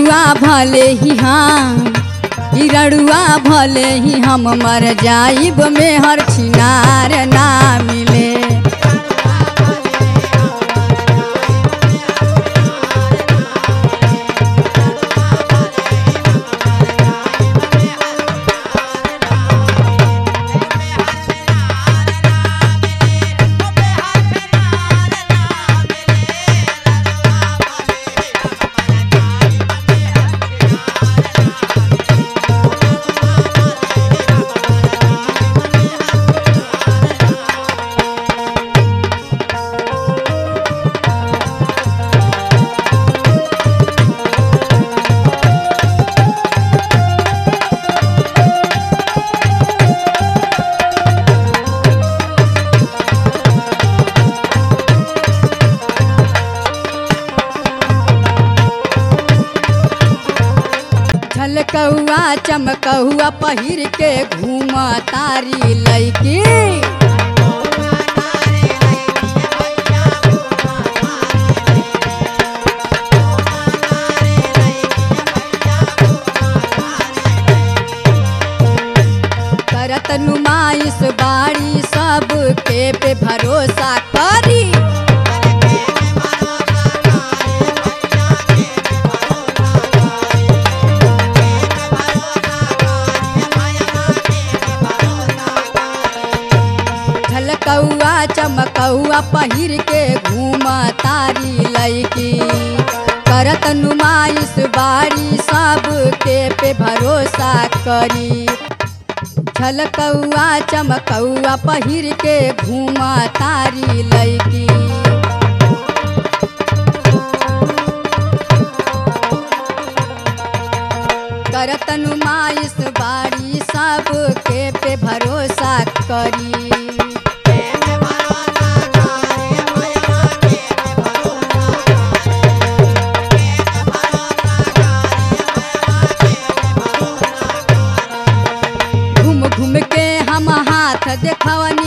रड़ुआ भले ही हम ई रड़ुआ भले ही हम मर जाइब में हर छिनार ना मिले झलकौआ चमकौआ पहिर के घूम तारी लैके करत नुमाइश बाड़ी सब के पे भरोसा करी झलकौआ चमकौआ पहिर के घूम तारी लैकी करत नुमाइश बारी सब के पे भरोसा करी झलकौआ चमकौआ पहिर के घूम तारी लैकी करत नुमाइश बारी सब के पे भरोसा करी घूम घूम के हम हाथ देखवन